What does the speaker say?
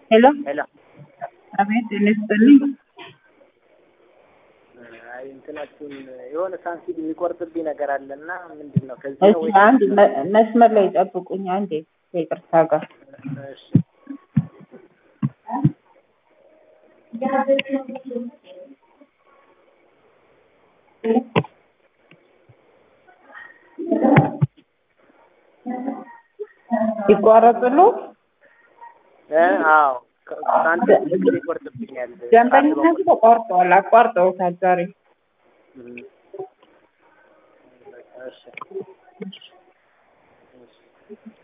ሄሎ ሄሎ አቤት ጤና ይስጥልኝ። አይ እንትናችሁን የሆነ ሳንሲድ የሚቆርጥብኝ ነገር አለና ምንድን ነው ከዚህ ነው እሺ አንድ መ- መስመር ላይ ጠብቁኝ አንዴ ከይቅርታ ጋር እሺ ይቋረጥሉ እ አዎ ከ- ሳንሲድ ብዙ ጊዜ ይቆርጥብኛል ደንበኝነቱ ተቋርጠዋል አቋርጠውታል ዛሬ እም። እሺ እሺ